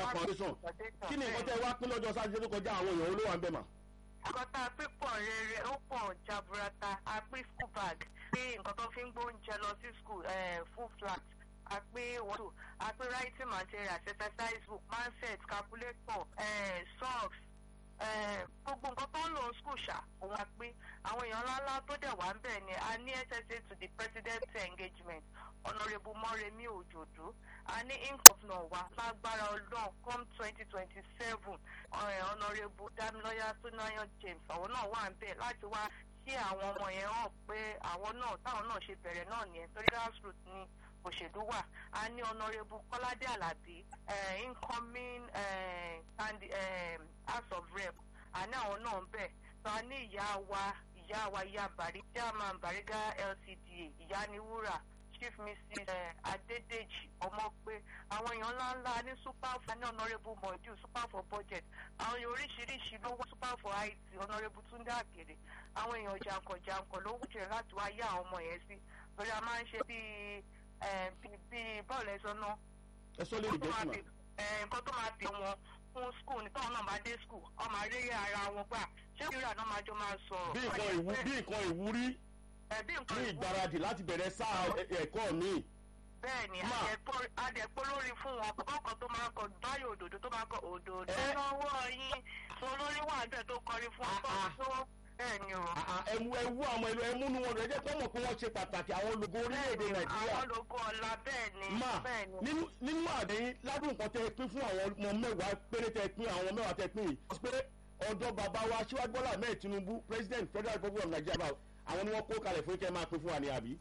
foundation kí ni nǹkan tẹ́ wá pín lọ́jọ́ sátidé tó kọjá àwọn èèyàn olówó à ń bẹ̀ mà. àkọ́tà pípọ̀ rere ó pọ̀ jaburata a pín school bag pé nǹkan tó fi ń gbóúnjẹ lọ sí school full flat a pín wọ́tò a pín writing materials exercise book mindset calculator eh, socks eh, gbogbo nǹkan tó ń lò school ṣá òun a pín àwọn èèyàn ńláńlá tó dẹ̀ wá ń bẹ̀ ni a ní ssa to the president engagement honourable mọ́remí òjòdú a ní incomplete wa lágbára ọlọ́run come twenty twenty seven honourable damiloya sunayan james àwọn náà wà ń bẹ̀ láti wá sí àwọn ọmọ yẹn hàn pé àwọn náà táwọn náà ṣe bẹ̀rẹ̀ náà nìyẹn torí grassroots ni òṣèlú wà a ní honourable kọ́ládé alábí incoming house of rep a ní àwọn náà ń bẹ̀ so a ní ìyá wa ìyá wa ìyá bàrí chairman bariga lcda ìyá ni wúrà chief mrs adédèjì ọmọpé àwọn èèyàn ńláńlá ní super for ní honourable modu super for budget àwọn èèyàn oríṣiríṣi ló wá super for it honourable túndé àkèrè àwọn èèyàn jàǹkànjàǹkàn ló wújẹ láti wá yá àwọn ọmọ yẹn sí torí a máa ń ṣe bíi bíi bọ́ọ̀lù ẹ̀sọ́ náà. ẹ sọ lè jẹ́ sùn. nǹkan tó máa pè wọn fún skul ní táwọn náà bá dé skul ọmọ àríyé ara wọn gbà ṣé ìrírà náà máa jọ máa sọ̀rọ̀. bí nǹkan ìwúrí ẹbí nǹkan ní ìgbáradì láti bẹ̀rẹ̀ sáà ẹ̀kọ́ mi. bẹẹni adẹ̀pọ̀ lórí fún wọn kọ́kọ́ tó máa ń kọ báyọ̀ òdòdó tó máa ń kọ òdòdó Ẹ. lọ́wọ́ yín tó lórí wà bẹ́ẹ̀ tó kọrin fún ọkọ̀ Ah, ah. tó bẹ́ẹ̀ni o. ẹmu ẹwu àwọn ẹlò ẹmúnú wọn rẹ jẹ́ kọ́ mọ̀ pé wọ́n ṣe pàtàkì àwọn olùkọ́ orílẹ̀-èdè nàìjíríà. àwọn ológo ọ̀la bẹ́ẹ̀ni ma bẹ́ẹ̀ni. nínú nínú àdéhìn ládùn nǹkan tẹ pín fún àwọn ọmọ mẹ́wàá péré tẹ pín àwọn mẹ́wàá tẹ pín yìí. pé ọ̀dọ́ bàbá wa aṣíwájú bọ́lá ahmed tinubu president federal republic of nigeria báwo, àwọn ni wọ́n kó kalẹ̀ fún kẹ́ máa pín fún wa ní àbí.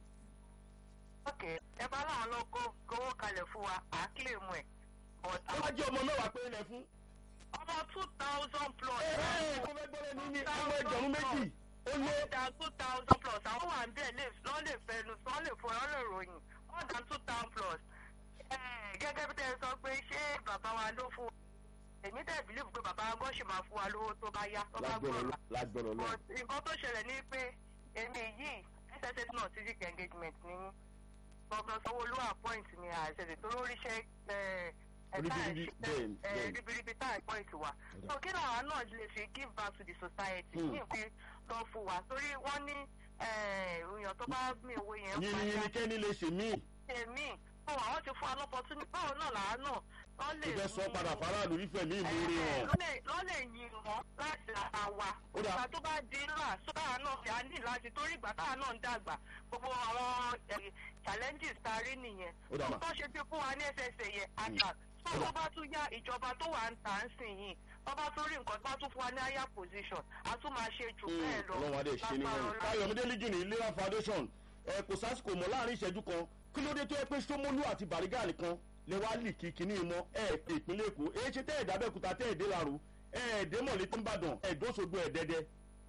ok ẹ bá láwọn lọ kó kówó kalẹ̀ fún wa à á kílè mu ẹ̀. but ó bá jẹ́ ọmọ mẹ́wàá péré lẹ fún. ọmọ two thousand plus. ẹ ẹ kó fẹ́ gbọ́dọ̀ ní ní ọmọ ẹgbẹ̀rún méjì ó lé. more than two thousand plus àwọn wà ń bẹ̀ lè lọ́ lè fẹnu sọ lè fọ ọ́ lè ròyìn more than two thousand plus. Eh, gẹ́gẹ́ bí tẹ́ ẹ sọ pé ṣé bàbá wa ló fún èmi dẹ̀ believe pé bàbá wa gọ́ ṣì máa fún wa lówó tó bá yá tó bá lágbọ̀rọ̀ gbọ́rọ̀ lọ lágbọ̀rọ̀ lọ. but nǹkan tó ṣẹlẹ̀ ní pé èmi yìí sss náà civic engagement ní gbọ́ngàn sanwó-olú appoint ni àṣẹṣe tó lóríṣẹ́ Ribiribi, bẹ́ẹ̀, bẹ́ẹ̀. ribiribi tá appoint wa so kí làwọn náà lè fi give back to the society Hmm. ní ìpín tó fún wa torí wọ́n ní èèyàn tó bá gbé owó yẹn yìnyín yìnyín kẹ́ni lè ṣe míì. èmi fún àwọn ti fún wa lọ́pọ̀tún báwo náà làá náà wọ́n lè ó fẹ́ sọ padà faraàlú ìfẹ́ mi ìmúre wọn. lọ́ lè yin wọn láti ara wa Ó dà. ìgbà tó bá di ńlá sọ́dà náà fi á ní láti torí ìgbà táwa náà ń dàgbà gbogbo àwọn eh, challenges tá a rí nìyẹn Ó dà mà. tó ṣe fi fún wa ní ssa yẹn àgbà tó tó bá tún yá ìjọba tó wà ń tà ń sìn yìí tó bá tún rí nǹkan tó bá tún fún wa ní higher position a tún máa ṣe jù bẹ́ẹ̀ lọ ọlọ́run adé ṣe ní lágbára wọn. Ọlọ́run. káyọ̀mídé legion ní ìlera foundation ẹ kò sásìkò mọ́ láàrin ìṣẹ́jú kan kí ló dé tó yẹ pé sómólú àti bàrígà nìkan lè wá lì kí kíní mọ́ ẹ pé ìpínlẹ̀ èkó èyí ṣe tẹ́ ẹ̀ dábẹ́kúta tẹ́ ẹ̀ dé làrú ẹ̀ ẹ̀ dé mọ̀lẹ́ tó ń bàdàn ẹ̀ dóṣogbo ẹ̀ dẹ́dẹ́.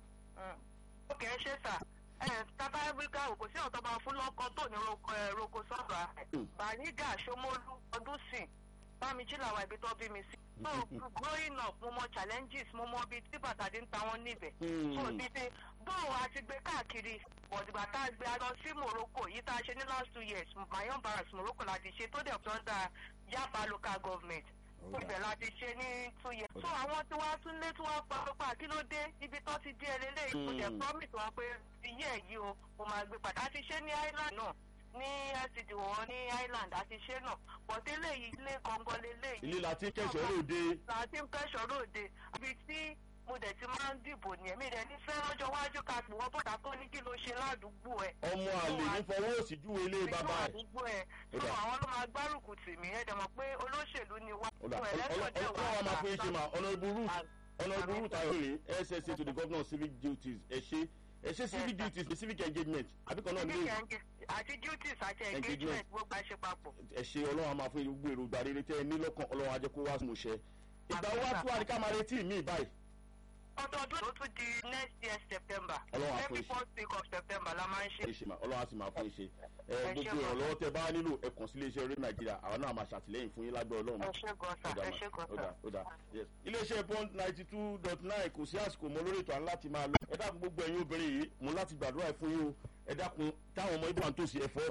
ó kẹ́ ẹ ṣe sà ẹ tábà wíkà òkú sí ọ̀tọ́ bá fún lọ́kọ́ tó ní roko ẹ roko sọ́ọ̀rọ̀ Mm. bàrígà ṣomólú ọdún sìn bámijí làwọn ibi tó bí mi sí. so growing up mo mọ challenges mo mọ ibi tí bàtà ti ń ta wọn níbẹ̀. Mm. so títí bóun a ti gbé káàkiri bọ̀dìgbà tá a gbé a lọ sí morocco yìí tá a ṣe ní last two years mayon barracks morocco la ti ṣe tó dẹ̀ tó ń da yaba local government Alright. ibẹ̀ la ti ṣe ní two years. so àwọn tí wàá tún lé tí wàá pa pípa kí ló dé ibi tó ti dé eléyìí kò dẹ̀ Mm. promise wọn pé iye ẹ̀ yìí o mo máa gbé padà a ti ṣe ní island náà ní lcd wọn ní island a ti ṣe náà but eléyìí ilé gangan leléyìí ilé la ti ń kẹsàn án lóde láti ń kẹ́sọ̀ lóde ibi tí mo dẹ̀ ti máa ń dìbò ní ẹ̀mí rẹ̀ ní fẹ́ lọ́jọ́ wájú ká pè wọ́n bọ́dà tó ní kí ló ṣe ládùúgbò ẹ̀. ọmọ àlè ní fọwọ́ òsì júwe ilé bàbá ẹ̀. àdúgbò ẹ̀ Ó tó dà. àwọn ló máa gbárùkù tì mí ẹ̀ dẹ̀ mọ̀ pé olóṣèlú ni wá. ọ̀dà Fún ẹlẹ́sọ̀ dẹ̀ wá ọlọ́wọ́ máa fún yín ṣe mà honourable ruth à- honourable ruth ayọ̀lẹ̀ ssa to the governor civic duties ẹ ṣe ẹ ṣe civic Yes, sir. duties civic engagement àbíkan náà civic ní engage- àti duties àti Engagement. engagement gbogbo àṣẹ papọ̀. ẹ ṣe ọlọ́run a máa fún gbogbo èròjà rere tẹ́ ẹ ní lọ́kàn ọlọ́run ajẹ́ kó wá sùn ṣẹ. ìgbà wo wá tún àríkà máa retí mi báyìí. ọdọọdún ló tún di next year september Ọlọ́run á fún every yín ṣe. first week of september la máa ń ṣe. ẹ ṣe mà ọlọ́run á sì máa fún yín ṣe. ẹ Ẹ ṣé gbogbo gan. ìrànlọ́wọ́ tẹ bá nílò ẹ kàn sí iléeṣẹ́ rédíò nàìjíríà àwọn náà máa ṣàtìlẹ́yìn fún yín lágbẹ́ ọlọ́run. ẹ ṣe gan sa Ó dà ẹ mà, ṣe gan ó dà sa. ó dà yes. iléeṣẹ́ bond ninety two dot nine kò sí àsìkò mọ́ lórí ètò à ń láti máa lọ. ẹ dákun gbogbo ẹ̀yin obìnrin yìí mo láti gbàdúrà fún yín o ẹ dákun táwọn ọmọ ibùdó àtòsí ẹ̀fọ́